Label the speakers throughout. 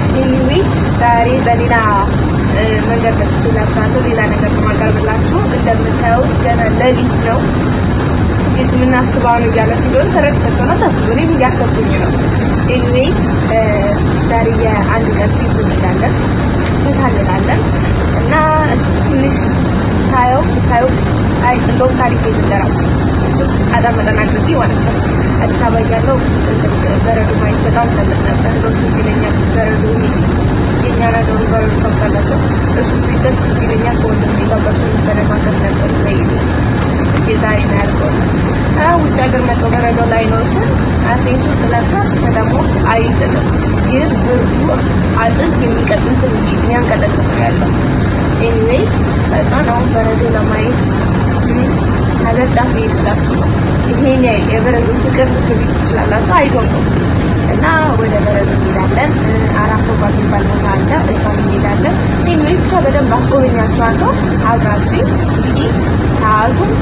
Speaker 1: ኤኒዌይ ዛሬ በሌላ መንገድ መጥቼላችኋለሁ። ሌላ ነገር ማቀርብላችሁ እንደምታዩት ገና ሌሊት ነው። እንዴት የምናስበው ነው እያላችሁ እንደሆነ ተረድቻችኋል። አታስቡ፣ እኔም እያሰብኩኝ ነው። ኤኒዌይ ዛሬ የአንድ ቀን ትሪፕ እንሄዳለን፣ ቦታ እንላለን እና እስኪ ትንሽ ሳየው ብታየው አይ እንደውም ታሪክ የምንገራችሁ አዳም መጠን አድርጌ ማለት ነው። አዲስ አበባ እያለሁ በረዶ ማየት በጣም ፈልግ ነበር። እንደውም ትዝ ይለኛል በረዶ የኛ ነገሩ በረዶ ታውቃላችሁ። እሱ ሲደግ ትዝ ይለኛል ከወንድሜ ጋር በሱ ተነጋገር ነበር ወይ የዛሬ ነው ያልከው ውጭ ሀገር መጥቶ በረዶ ላይ ነው ስል አቴንሱ ስለካስ ከተማ ውስጥ አይጥልም፣ ግን ብርዱ አጥንት የሚቀጥል የሚያንቀጠቅጥ ነው ያለው። ኤኒዌይ በጣም አሁን በረዶ ለማየት ሀገር ጫፍ ይሄድላችሁ ነው። ይሄን የበረዶ ፍቅር ልትሉ ትችላላችሁ። አይዶን ነው እና ወደ በረዶ እንሄዳለን። አራት ፎቅ የሚባል ቦታ አለ፣ እዛ እንሄዳለን። ኤኒዌይ ብቻ በደንብ አስጎበኛችኋለሁ። አብራችሁ እንግዲህ ሰዓቱን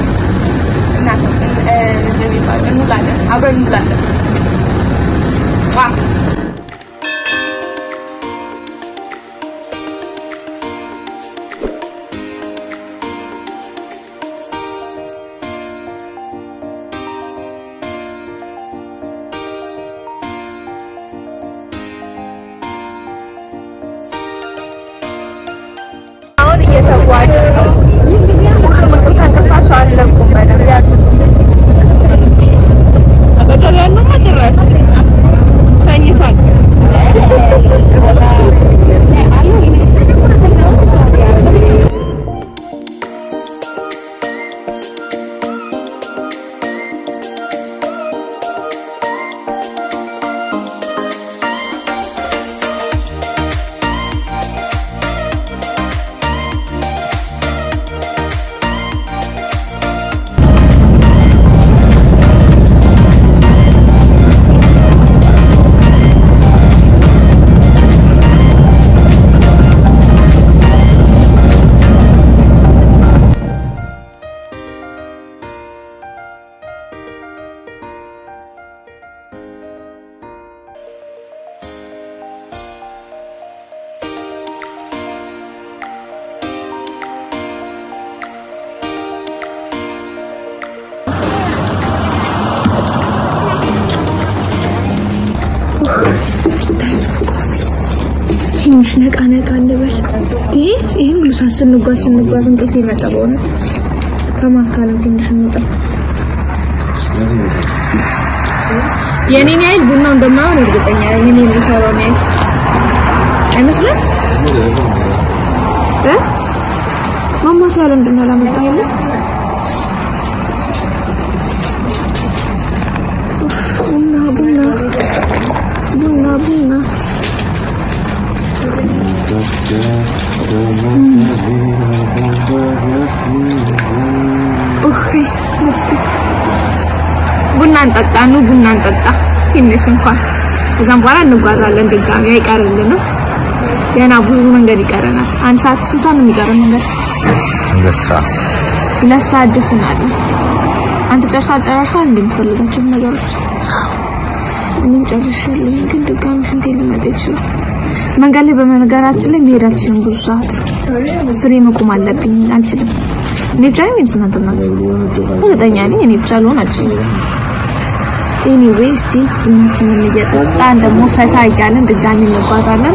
Speaker 1: እንውላለን፣ አብረን እንውላለን። አሁን እየተጓዝን ነው። ሁሉም እንቅልፍ ከእንቅልፋቸው አልለቁም። በደንብ ያዙ። አጠገብ ያለውማ ጭራሽ ተኝቷል።
Speaker 2: ትንሽ ነቃ ነቃ እንበል። ይህ ይህን ሁሉ ሰዓት ስንጓዝ ስንጓዝ እንቅልፍ የመጣ በእውነት ከማስካለም ትንሽ እንውጣ። የኔን ያህል ቡናው እንደማይሆን እርግጠኛ ነኝ። እኔ የሚሰራውን ያህል አይመስልም እ ማማሰያ ለምንድን ነው ያላመጣኸው? ቡና ቡና ቡና ቡና ቡና እንጠጣ ኑ ቡና እንጠጣ ትንሽ እንኳን ከዛም በኋላ እንጓዛለን ድጋሚ አይቀርልንም ገና ብዙ መንገድ ይቀረናል አንድ ሰዓት ስንት ሰዓት ነው የሚቀረን መንገድ
Speaker 3: ሁለት ሰዓት
Speaker 2: ሁለት ሰዓት ድፍን አለ አንተ ጨርሳል ጨርሳል እንደምትፈልጋቸው ነገሮች እኔም ጨርሻለሁ ግን ድጋሚ ሽንቴ ሊመጣ ይችላል መንገድ ላይ በመነገራችን ላይ መሄድ አልችልም ብዙ ሰዓት ስሬ መቆም አለብኝ አልችልም እኔ ብቻ ነኝ ወይስ እናንተ ናችሁ እርግጠኛ ነኝ እኔ ብቻ ልሆን አልችልም ኤኒዌይ እስቲ ቡናችንን እየጠጣን ደግሞ ፈታ እያለን ድጋሚ እንጓዛለን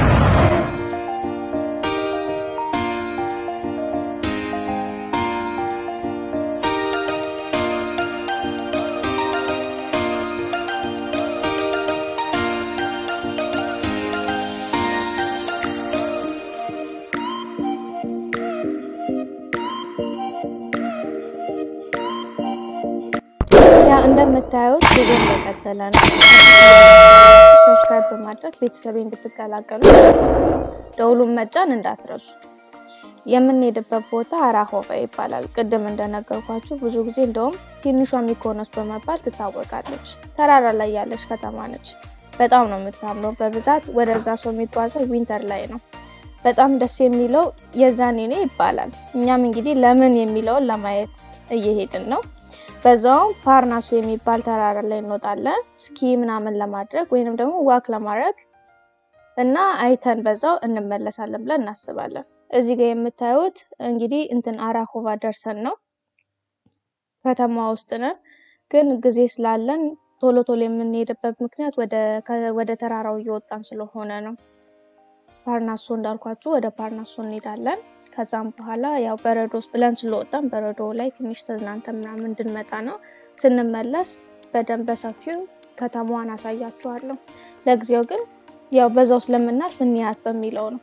Speaker 4: ያው እንደምታዩት ጉዞ እንደቀጠለ ነው። ሰብስክራይብ በማድረግ ቤተሰቤ እንድትቀላቀሉ ደውሉን መጫን እንዳትረሱ። የምንሄድበት ቦታ አራሆባ ይባላል። ቅድም እንደነገርኳችሁ ብዙ ጊዜ እንደውም ትንሿ ሚኮኖስ በመባል ትታወቃለች። ተራራ ላይ ያለች ከተማ ነች። በጣም ነው የምታምረው። በብዛት ወደዛ ሰው የሚጓዘው ዊንተር ላይ ነው። በጣም ደስ የሚለው የዛኔኔ ይባላል። እኛም እንግዲህ ለምን የሚለውን ለማየት እየሄድን ነው። በዛውም ፓርናሱ የሚባል ተራራ ላይ እንወጣለን። ስኪ ምናምን ለማድረግ ወይንም ደግሞ ዋክ ለማድረግ እና አይተን በዛው እንመለሳለን ብለን እናስባለን። እዚህ ጋር የምታዩት እንግዲህ እንትን አራኮቫ ደርሰን ነው ከተማ ውስጥ ነን፣ ግን ጊዜ ስላለን ቶሎ ቶሎ የምንሄድበት ምክንያት ወደ ተራራው እየወጣን ስለሆነ ነው። ፓርናሶ እንዳልኳችሁ ወደ ፓርናሶ እንሄዳለን። ከዛም በኋላ ያው በረዶ ውስጥ ብለን ስለወጣን በረዶ ላይ ትንሽ ተዝናንተን ምናምን እንድንመጣ ነው። ስንመለስ በደንብ በሰፊው ከተማዋን አሳያችኋለሁ። ለጊዜው ግን ያው በዛው ስለምናልፍ እንያት በሚለው ነው።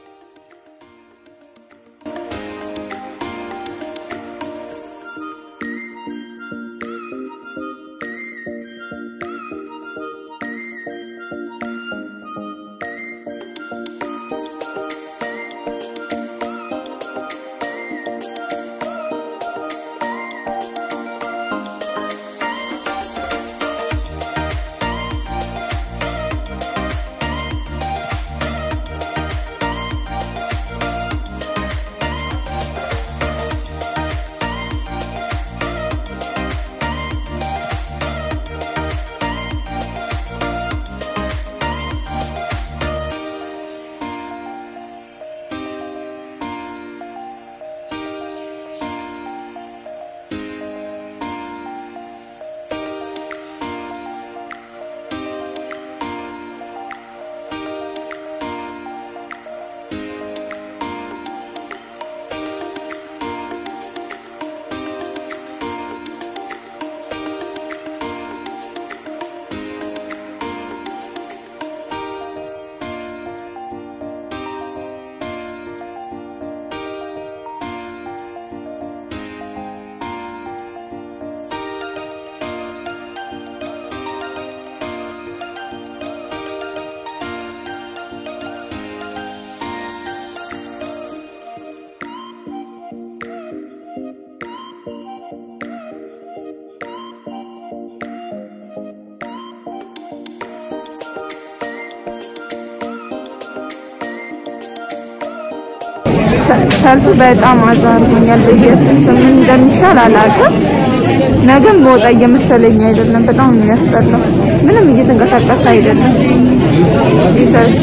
Speaker 2: ሰልፉ በጣም አዛርጎኛል። በኢየሱስ ስም ምን እንደሚሻል አላውቅም። ነገም በወጣ እየመሰለኝ አይደለም። በጣም ነው የሚያስጠላው። ምንም እየተንቀሳቀሰ አይደለም። ጂሰስ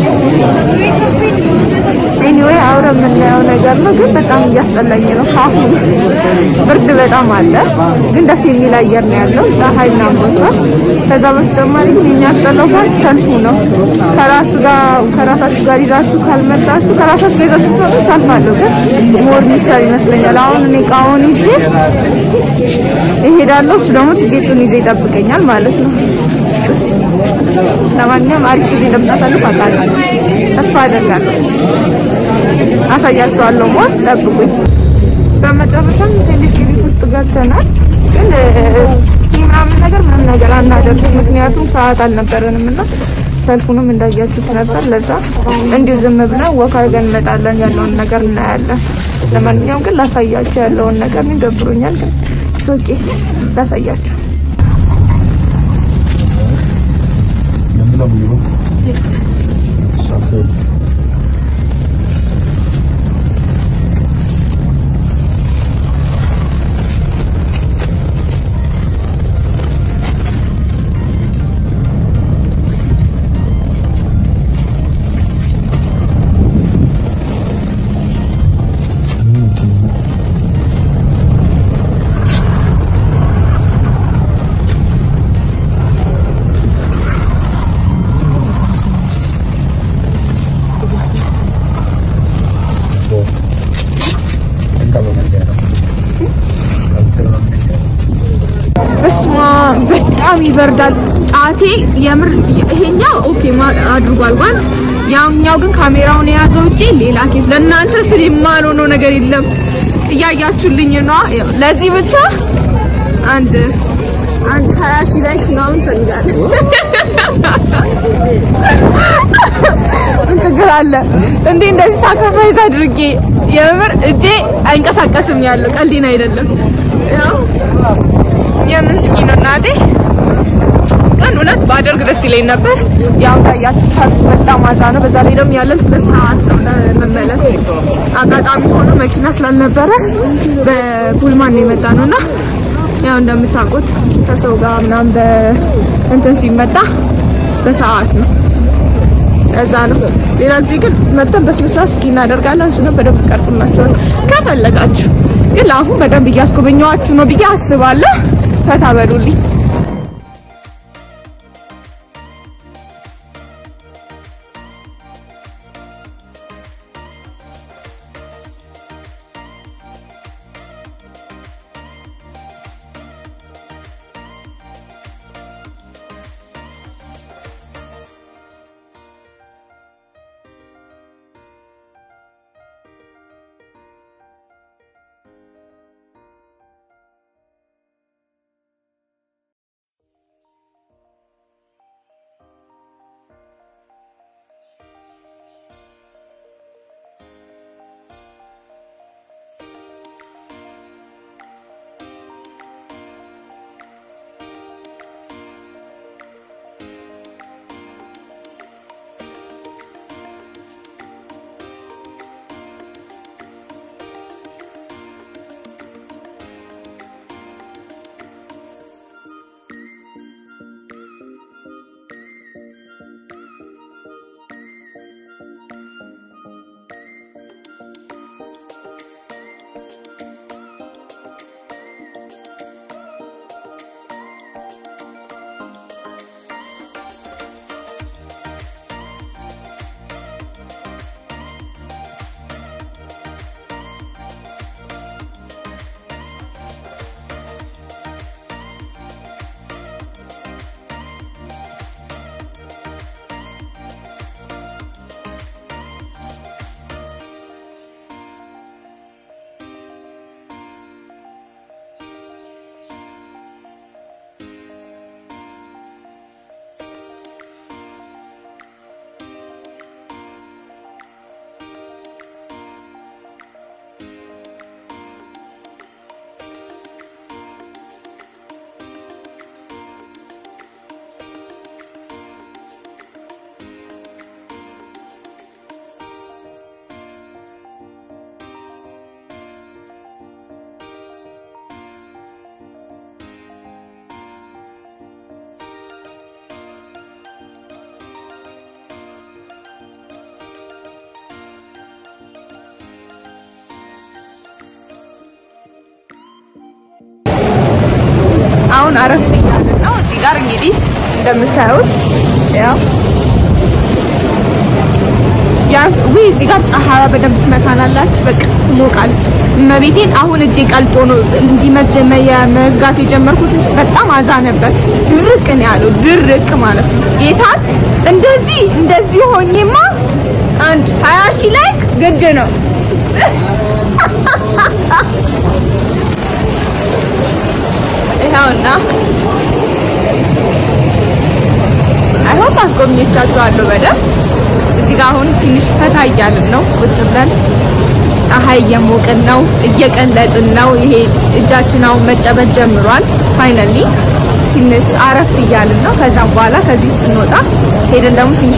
Speaker 2: ኤኒዌይ አውረ የምናየው ነገር ነው፣ ግን በጣም እያስጠላኝ ነው። አሁን ብርድ በጣም አለ፣ ግን ደስ የሚል አየር ነው ያለው። ፀሐይ ምናምን ወጥቷል። ከዛ በተጨማሪ ግን የሚያስጠላው ፓርት ሰልፉ ነው። ከራሱ ጋር ከራሳችሁ ጋር ይዛችሁ ካልመጣችሁ ከራሳችሁ ጋር ይዛችሁ ብትመጡ ሰልፍ አለው፣ ግን ሞር ሚሻል ይመስለኛል። አሁን እኔ እቃውን ይዤ እሄዳለሁ፣ እሱ ደግሞ ትኬቱን ይዘ ይጠብቀኛል ማለት ነው። ለማንኛውም አሪፍ ጊዜ እንደምናሳልፍ አውቃለሁ፣ ተስፋ አደርጋለሁ። አሳያችኋለሁ። ሞት ጠብቁኝ። በመጨረሻም ቴሌቪዥን ውስጥ ገብተናል፣ ግን ምናምን ነገር ምንም ነገር አናደርግም፣ ምክንያቱም ሰዓት አልነበረንም እና ሰልፉንም እንዳያችሁት ነበር። ለዛ እንዲሁ ዝም ብለን ወክ አድርገን እንመጣለን፣ ያለውን ነገር እናያለን። ለማንኛውም ግን ላሳያችሁ ያለውን ነገር ነው። ደብሮኛል፣ ግን ኦኬ ላሳያችሁ በስማ በጣም ይበርዳል። ጣቴ የምር ይሄኛው ኦኬ አድርጓል ጓንት፣ ያኛው ግን ካሜራውን የያዘው እጄ ሌላ ኬስ። ለእናንተ ስል የማልሆነው ነገር የለም እያያችሁልኝ ነው። ለዚህ ብቻ አንድ አንድ ሀያ ሺህ ላይክ ምናምን ፈልጋለሁ። ምን ችግር አለ እንዴ? እንደዚህ ሳክሪፋይስ አድርጌ የምር እጄ አይንቀሳቀስም ያለው ቀልዴን አይደለም። ያው የምስኪን እናቴ ቀን እውነት ባደርግ ደስ ይለኝ ነበር። ያው ታያችሁ ሰልፍ በጣም አዛ ነው። በዛ ላይ ደግሞ ያለን ሁለት ሰዓት ነው ለመመለስ። አጋጣሚ ሆኖ መኪና ስላልነበረ በፑልማን ነው የመጣ ነውና ያው እንደምታውቁት ከሰው ጋር ምናምን በእንትን ሲመጣ በሰዓት ነው እዛ ነው። ሌላ ጊዜ ግን መጥተን በስነ ስርዓት እስኪ እናደርጋለን። እሱንም በደንብ ቀርጽላችኋል ከፈለጋችሁ። ግን ለአሁን በደንብ እያስጎበኘዋችሁ ነው ብዬ አስባለሁ። ፈታ በሉልኝ። አሁን አረፍ እያልን ነው። እዚህ ጋር እንግዲህ እንደምታዩት ያው ያን ውይ እዚህ ጋር ፀሐይ በደንብ ትመታናላች። በቃ ትሞቃለች። እመቤቴን አሁን እጄ ቀልጦ ነው እንዲመዝ መዝጋት የጀመርኩት እንጂ በጣም አዛ ነበር። ድርቅ ነው ያለው ድርቅ ማለት ነው። ጌታን እንደዚህ እንደዚህ ሆኜማ አንድ ሀያ ሺህ ላይክ ግድ ነው። ይኸውና አይሆን አስጎብኝቻችኋለሁ በደንብ እዚህ ጋር አሁን ትንሽ ፈታ እያልን ነው ቁጭ ብለን ፀሐይ እየሞቅን ነው እየቀለጥን ነው ይሄ እጃችን አሁን መጨበጥ ጀምሯል ፋይናሊ ትንሽ አረፍ እያልን ነው ከዛም በኋላ ከዚህ ስንወጣ ሄደን ደግሞ ትንሽ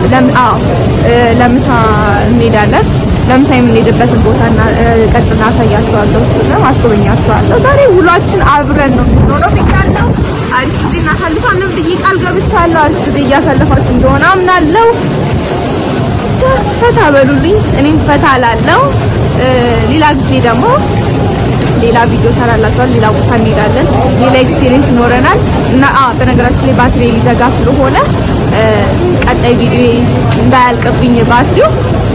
Speaker 2: ለምሳ እንሄዳለን ለምሳ የምንሄድበትን ቦታ ቀርጽ እናሳያችኋለሁ እሱንም አስጎበኛችኋለሁ ዛሬ ውሏችን አብረን ነው የምንሆነው ብያለሁ አሪፍ ጊዜ እናሳልፋለን ብዬ ቃል ገብቻለሁ አሪፍ ጊዜ እያሳለፋችሁ እንደሆነ አምናለሁ ብቻ ፈታ በሉልኝ እኔም ፈታ ላለው ሌላ ጊዜ ደግሞ ሌላ ቪዲዮ ሰራላችኋል ሌላ ቦታ እንሄዳለን ሌላ ኤክስፒሪየንስ ይኖረናል እና በነገራችን ላይ ባትሪ ሊዘጋ ስለሆነ ቀጣይ ቪዲዮ እንዳያልቅብኝ ባትሪው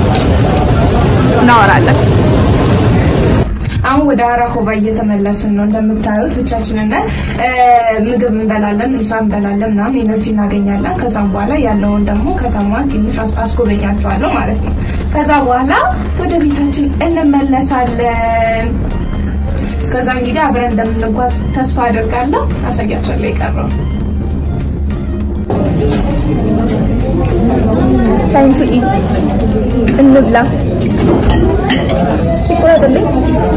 Speaker 2: እናወራለን አሁን ወደ አራኮባ እየተመለስን ነው። እንደምታዩት ብቻችንን ነን። ምግብ እንበላለን፣ ምሳ እንበላለን፣ ምናምን ኤነርጂ እናገኛለን። ከዛም በኋላ ያለውን ደግሞ ከተማን ትንሽ አስጎበኛችኋለሁ ማለት ነው። ከዛ በኋላ ወደ ቤታችን እንመለሳለን። እስከዛ እንግዲህ አብረን እንደምንጓዝ ተስፋ አደርጋለሁ። አሳያችኋለሁ የቀረው ታይም ቱ ኢት እንብላ። ሲቆረጥልኝ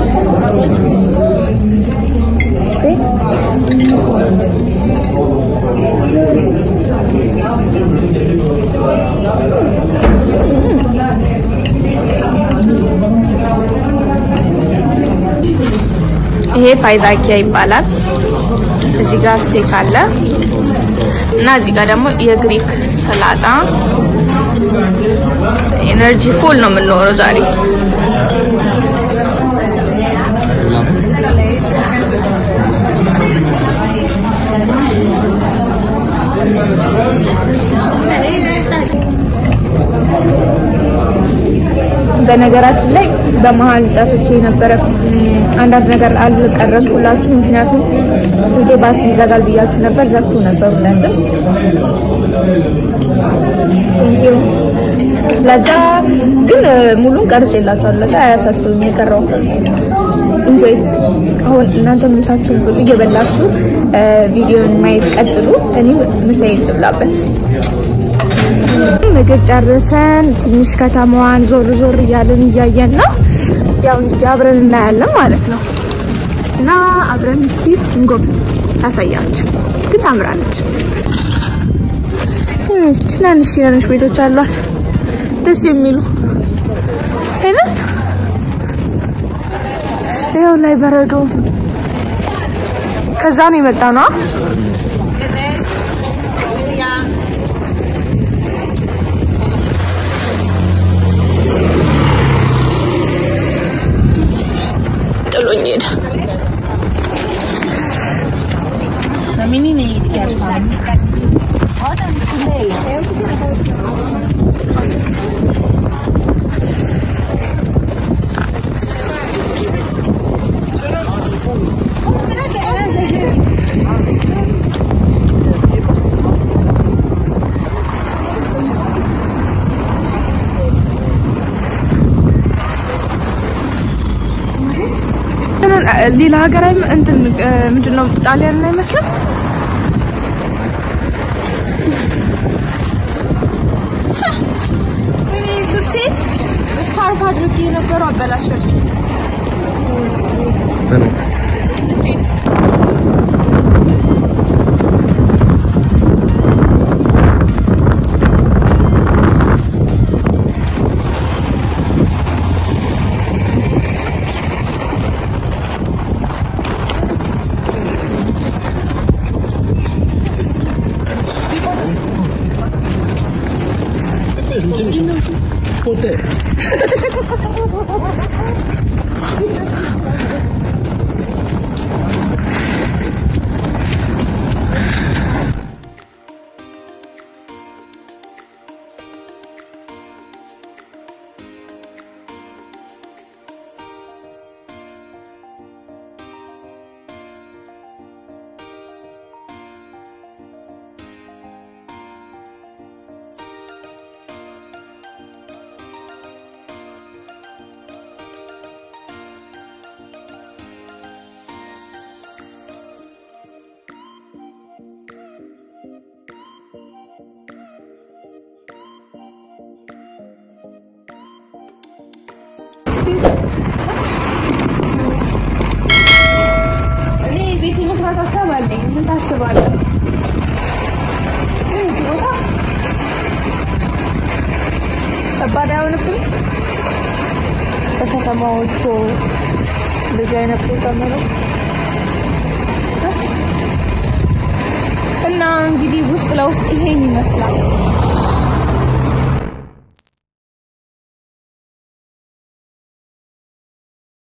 Speaker 2: ይሄ ፋይዛኪያ ይባላል። እዚህ ጋር ስቴክ አለ እና እዚህ ጋር ደግሞ የግሪክ ሰላጣ ኤነርጂ ፉል ነው የምንሆነው ዛሬ። በነገራችን ላይ በመሀል ጠፍቼ ነበረ። አንዳንድ ነገር አልቀረጽኩላችሁ፣ ምክንያቱም ስልኬ ባትሪ ይዘጋል ብያችሁ ነበር። ዘግቶ ነበር ሁለትም። ቴንኪዩ ለዛ ግን ሙሉን ቀርጬላችኋለሁ። ለዛ አያሳስብም የቀረው ኢንጆይ። አሁን እናንተ ምሳችሁን ብሉ፣ እየበላችሁ ቪዲዮን ማየት ቀጥሉ። እኔ ምሳዬን ልብላበት። ምግብ ጨርሰን ትንሽ ከተማዋን ዞር ዞር እያለን እያየን ነው። ያው እንግዲህ አብረን እናያለን ማለት ነው እና አብረን እስቲ እንጎብ ታሳያችሁ። ግን ታምራለች። ትንሽ ትናንሽ ትናንሽ ቤቶች አሏት ደስ የሚሉ አይደል? ይኸው ላይ በረዶ ከዛ ነው የመጣ ነው። ጥሎኝ ሄደ። ሌላ ሀገር አይም- እንትን ምንድን ነው ጣሊያን አይመስልም? ወይኔ ልብሴ ስካርፍ አድርጌ የነበረው አበላሸብኝ። እኔ ቤት የመስራት ሀሳብ አለኝ። ምን ታስባለህ? እዚህ ቦታ ከባድ አይሆንብኝ? በከተማዎቹ እንደዚህ አይነት ቦታ መኖር እና እንግዲህ ውስጥ ለውስጥ ይሄን ይመስላል።